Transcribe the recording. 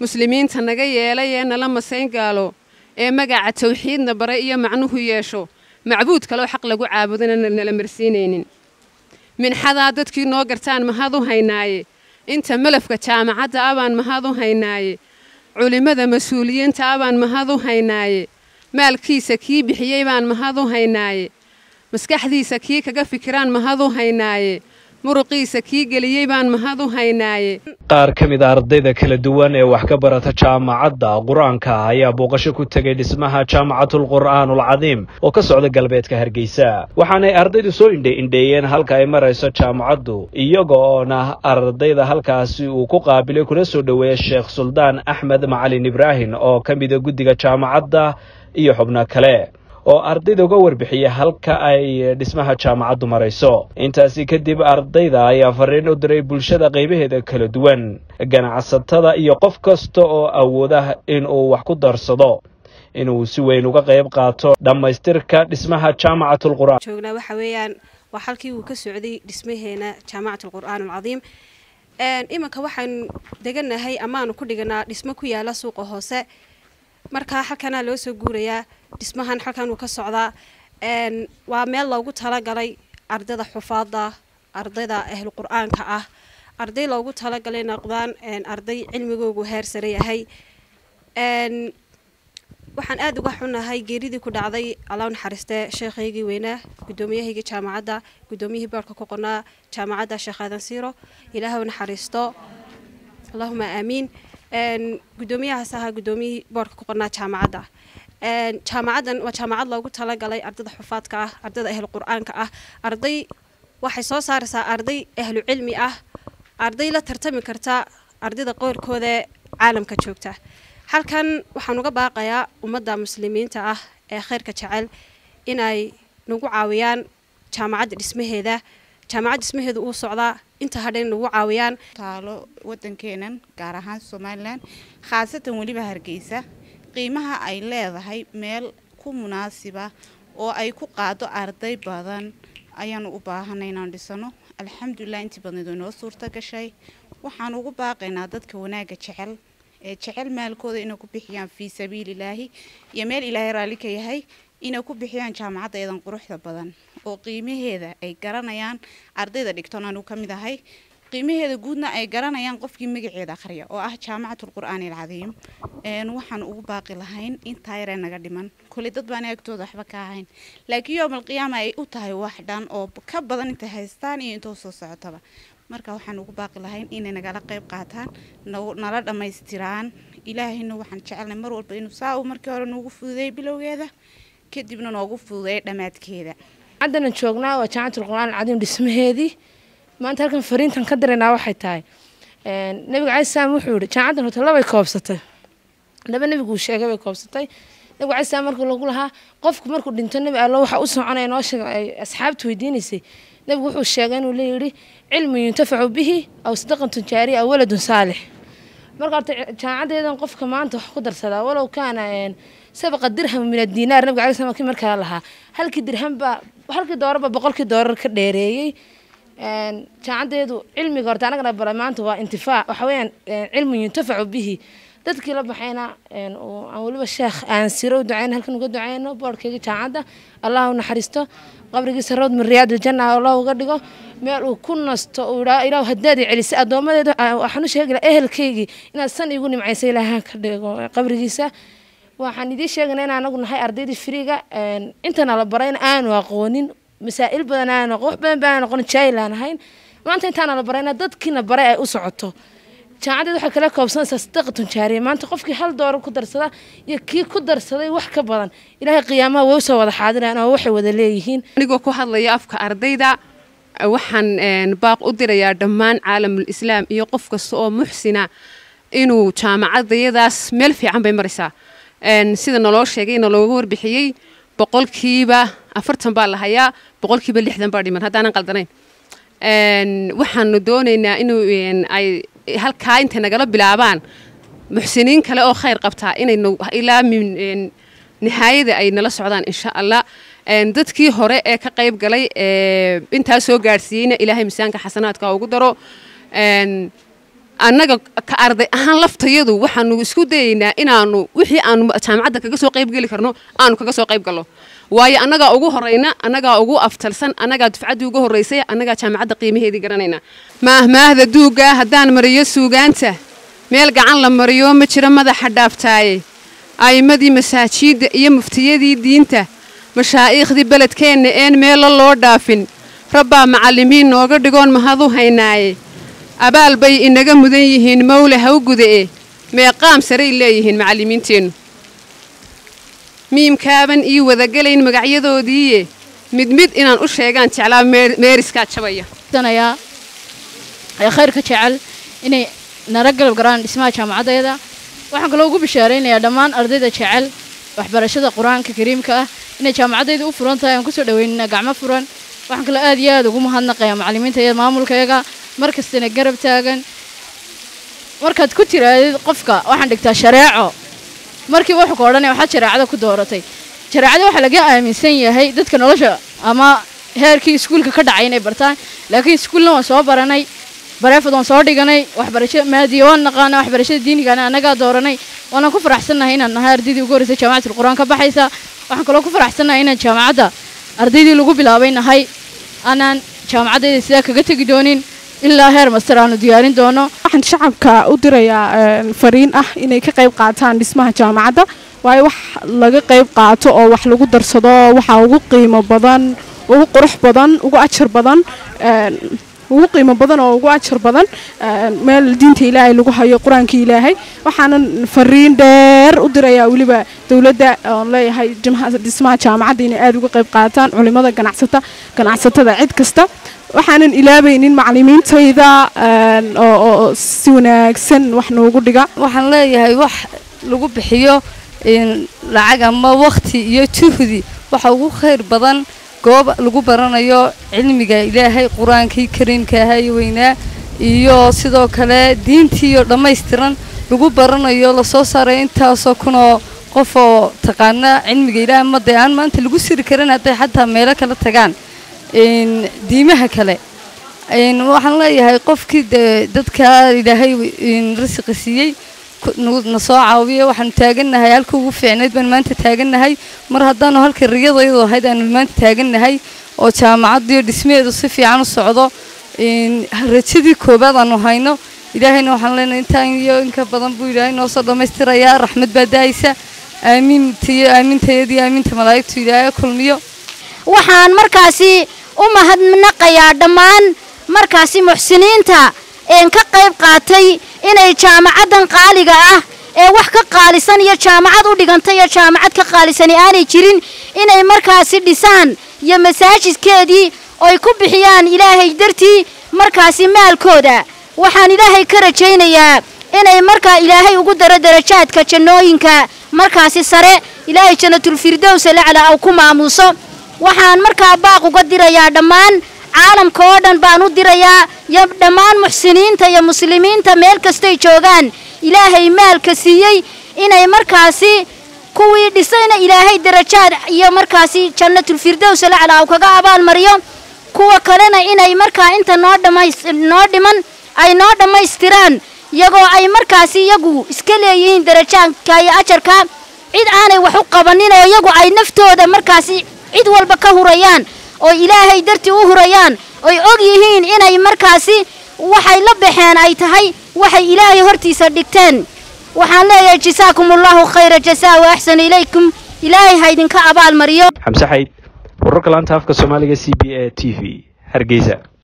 muslimiinta naga yeelay ee nala masayn gaalo ee magaca tawxiidna bare iyo macnuhu yeesho macbuud kaleo xaq lagu caabudana nala marsiinaynin minxadaa dadkii noo gartaan mahad u haynaaye inta malafka jaamacadda abaan mahad u haynaaye culimmada mas-uuliyiinta abaan mahad u haynaaye maalkiisa kii bixiyey baan mahad u haynaaye maskaxdiisa kii kaga fikiraan mahad u haynaaye muruqiisa kii geliyey baan mahad u haynaaye qaar ka mid a ardayda kala duwan ee wax ka barata jaamacadda qur-aanka ayaa booqasho ku tegay dhismaha jaamacatul qur'aanulcadiim oo ka socda galbeedka hargeysa waxaanay ardaydu soo indhe indheeyeen halka ay marayso jaamacaddu iyaga oona ardayda halkaasi uu ku qaabilay kuna soo dhoweeya sheekh suldaan axmed macalin ibraahim oo ka mida guddiga jaamacadda iyo xubno kale oo ardayda uga warbixiya halka ay dhismaha jaamacaddu marayso intaasi kadib ardayda ayaa fariin u diray bulshada qaybaheeda kala duwan ganacsatada iyo qof kasta oo awooda inuu wax ku darsado inuu si weyn uga qayb qaato dhammaystirka dhismaha jaamacatul qur'aan joognaa waxa weeyaan waa halkii uu ka socday dhismaheena jaamacatul qur'aan alcadiim iminka waxaan deganahay amaanu ku dhiganaa dhismo ku yaala suuqa hoose markaa halkanaa loo soo guurayaa dhismahan halkan uu ka socdaa waa meel loogu talagalay ardayda xufaada ardayda ahlu qur-aanka ah arday loogu talagalay noqdaan arday cilmigoogu heer sare yahay waxaan aada uga xunahay geeridii ku dhacday alla naxariistee sheekhaygii weynaa guddoomiyahaygii jaamacadda guddoomiyihii boorka ku qonaa jaamacadda sheekh aadan siiro ilaahu naxariisto allahuma aamiin guddoomiyahaas ahaa guddoomiyihii boorka ku qonaa jaamacadda jaamacaddan waa jaamacad loogu talagalay ardayda xufaadka ah ardayda ahlu qur-aanka ah arday waxay soo saaraysaa arday ahlu cilmi ah arday la tartami karta ardayda qoorkooda caalamka joogta halkan waxaan uga baaqayaa ummadda muslimiinta ah ee khayrka jecel inay nagu caawiyaan jaamacadda dhismaheeda jaamacadda dhismaheeda uu socdaa inta hadhan nagu caawiyaan taalo wadankeenan gaar ahaan somalilan khaasatan weliba hargeysa qiimaha ay leedahay meel ku munaasiba oo ay ku qaado arday badan ayaanu u baahanay inaan dhisano alxamdulilah intii badnayd oo inoo suurta gashay waxaan ugu baaqaynaa dadka wanaagga jecel ee jecel maalkooda inay ku bixiyaan fii sabiililaahi iyo meel ilaahay raalli ka yahay inay ku bixiyaan jaamacadda eedan quruxda badan oo qiimaheeda ay garanayaan ardayda dhigton anuu ka mid ahay qiimaheeda guudna ay garanayaan qofkii magaceeda akhriya oo ah jaamacatul qur'aani alcadiim waxaan ugu baaqi lahayn intaa yaree naga dhiman kole dad baan agtooda waxba ka ahayn laakiin yowmal qiyaama ay u tahay wax dhan oo ka badan intay haystaan iyo intoo soo socotaba marka waxaan ugu baaqi lahayn inay nagala qayb qaataan nala dhammaystiraan ilaahayna waxaan jecelnay mar walba inuu saa uu markii hore noogu fududeeyay bilowgeeda kadibna noogu fududeeyay dhammaadkeeda haddana joognaa waa jaamacatul qur'aan alcadiim dhismaheedii maanta halkan fariintan ka diraynaa waxay tahay nabiga cali salaam wuxuu yihi jaamacaddan horta labay koobsatay laba nebiguu sheegay bay koobsatay nabiga cali salaam markuu lagu lahaa qofku markuu dhinto nebi allo waxa u soconaya noo sheeg ay asxaabtu weydiinaysay nebigu wuxuu sheegay inuu leeyihi cilmu yuntafacu bihi aw sadaqan tujaariya aw waladun saalix marka horta jaamacaddeedan qofka maanta wax ku darsadaa walow kaana sabaqa dirham min adinaar nabiga cali salaam kii markaa lahaa halkii dirham baa halkii doorarba boqolkii doorar ka dheereeyey jaamacadeedu cilmiga horta anagana bara maanta waa intifaac waxa weeyaan cilmu yuntafacu bihi dadkii la baxayna aan weliba sheekh aan siro u duceyno halkan uga duceyno boorhkeygii jaamacadda allah u naxariisto qabrigiisa rawd min riyaad aljanna allah uga dhigo meel uu ku nasto uu idhaa ilaahu haddaad i celisay addoomadeeda waxaan u sheegi lahaa ehelkaygii inaad san igu nimcaysay ilaaha ka dhigo qabrigiisa waxaan idiin sheegaynaa in anagu nahay ardaydii firiga intana la barayna aanu aqoonin masaa'il badan aan aqoon wax badan baan aqoon jaahil aan ahayn maanta intaana la barayna dadkiina baray ay u socoto jaamacadeed waxay kala koobsanaysaa sadaqatun jaariya maanta qofkii hal doorar ku darsada iyo kii ku darsaday wax ka badan ilaahay qiyaamaha way usoo wada xaadiraan oo waxay wada leeyihiin anigoo ku hadlaya afka ardayda waxaan baaq u dirayaa dhammaan caalamul islaam iyo qof kasta oo muxsina inuu jaamacadayadaas meel fiican bay maraysaa sida naloo sheegay nalooga warbixiyey boqolkiiba afartan baa la hayaa boqolkiiba lixdan baa dhiman haddaanan qaldanayn waxaanu doonaynaa inuu ay halkaa intay nagala bilaabaan muxsiniin kale oo khayr qabtaa inay ilaa nihaayada ay nala socdaan insha allah dadkii hore ee ka qayb galay intaa soo gaadhsiiyeyna ilaahay miisaanka xasanaadka ugu daro annaga ka arday ahaan laftayadu waxaanu isku dayaynaa inaanu wixii aanu jaamacadda kaga soo qayb geli karno aanu kaga soo qayb galno waayo annagaa ugu horayna annagaa ugu aftalsan annagaa dufcaddii ugu horraysay annagaa jaamacadda qiimaheedii garanayna maahmaahda duugga haddaan mariyo suugaanta meel gacan la mariyo ma jiro madaxa dhaaftaaye a'immadii masaajiidda iyo muftiyadii diinta mashaa'iikhdii beledkeenna een meella loo dhaafin rabbaa macallimiin nooga dhigoon mahadu haynaaye abaal bay inaga mudan yihiin mawle ha u gudae meeqaam saray leeyihiin macallimiinteennu miimkaaban ii wadagelayn magacyadoodiiye mid mid inaan u sheegaan jeclaa meeriskaa jabaya ee khayrka jecel inay nala galab garaan dhismaha jaamacaddeeda waxaan kaloo ugu bishaaraynayaa dhammaan ardayda jecel waxbarashada qur-aanka kariimka ah inay jaamacaddayda u furan tahay aan kusoo dhaweynina gacmo furan waxaan kaloo aad iyo aad ugu mahadnaqayaa macallimiinta iyo maamulkayaga mar kastana garab taagan markaad ku tiraadid qofka waxaan dhigtaa shareeco markii wuxuu ka odhanaya waxaad shareecada ku dooratay shareecada waxaa laga aaminsan yahay dadka nolosha ama heerkii iskuulka ka dhacay inay bartaan laakiin iskuulna waan soo baranay bareefad waan soo dhiganay waxbarasho maadiya waan naqaana waxbarashada diinigana annagaa dooranay waanaan ku faraxsannahay inaan nahay ardaydii ugu horreysay jaamacatul qur-aan ka baxaysa waxaan kaloo ku faraxsannahay inaan jaamacadda ardaydii lagu bilaabay nahay aanaan jaamacaddayda sidaa kaga tegi doonin ilaa heer master aanu diyaarin doono waxaan shacabka u dirayaa fariin ah inay ka qayb qaataan dhismaha jaamacadda waayo wax laga qayb qaato oo wax lagu darsado waxaa ugu qiimo badan ugu qurux badan ugu ajar badan ugu qiimo badan oo ugu ajar badan meel diinta ilaahay lagu hayo qur-aanka ilaahay waxaanan fariin dheer u dirayaa weliba dowladda oon leeyahay dhismaha jaamacadda inay aada uga qayb qaataan culimada ganacsata ganacsatada cid kasta waxaanan ilaabaynin macallimiintayda oo si wanaagsan wax noogu dhiga waxaan leeyahay wax lagu bixiyo lacag ama wakhti iyo juhdi waxa ugu khayr badan goob lagu baranayo cilmiga ilaahay qur-aankii kariimka ahaa weynaa iyo sidoo kale diintiiyo dhammaystiran lagu baranayo lasoo saaray intaasoo kunoo qof oo taqaana cilmiga ilaahay ma dee aan maanta lagu siri karin hadday xataa meelo kala tagaan diimaha kale waxaan leeyahay qofkii dee dadka ilaahay rasiqi siiyey na soo caawiya waxaanu taagannahay halka ugu fiicnayd baan maanta taagannahay mar haddaanu halka riyadaydu ahayd aanu maanta taagannahay oo jaamacaddiiyo dhismaheedu si fiican u socdo rajadii koobaad aanu hayno ilaahayna waxaan leenahay intaan iyo inka badan buu ilaahay noo soo dhammaystirayaa raxmad baa daaysa aamiintiyo aamintayadii aaminta malaa'igtu ilaahay kulmiyo waxaan markaasi u mahadnaqayaa dhammaan markaasi muxsiniinta een ka qayb qaatay inay jaamacaddan qaaliga ah ee wax ka qaalisan iyo jaamacad u dhigantay iyo jaamacad ka qaalisani aanay jirin inay markaasi dhisaan iyo masaajidkeedii oy ku bixiyaan ilaahay dartii markaasi maalkooda waxaan ilaahay ka rajaynayaa inay markaa ilaahay ugu daro darajaadka jannooyinka markaasi sare ilaahay jannatulfirdows lacla aw ku maamuuso waxaan markaa baaq uga dirayaa dhammaan caalamka oo dhan baan u dirayaa iyo dhammaan muxsiniinta iyo muslimiinta meel kastay joogaan ilaahay maalka siiyey inay markaasi kuwii dhisayna ilaahay darajaad iyo markaasi jannatulfirdows lacla aw kaga abaalmariyo kuwa kalena inay markaa inta noo dhamays noo dhiman ay noo dhammaystiraan iyagoo ay markaasi iyagu iska leeyihiin darajaadka iyo ajarka cid aanay wax u qabanin oo iyagu ay naftooda markaasi cid walba ka hurayaan oo ilaahay dartii u hurayaan oy og yihiin inay markaasi waxay la baxeen ay tahay waxay ilaahay hortiisa dhigteen waxaan leeyahay jasaakumullahu khayra jasaa wa axsanu ilaykum ilaahay ha idinka abaalmariyo xamse xayd wararka laanta afka soomaaliga c b a t v hargeysa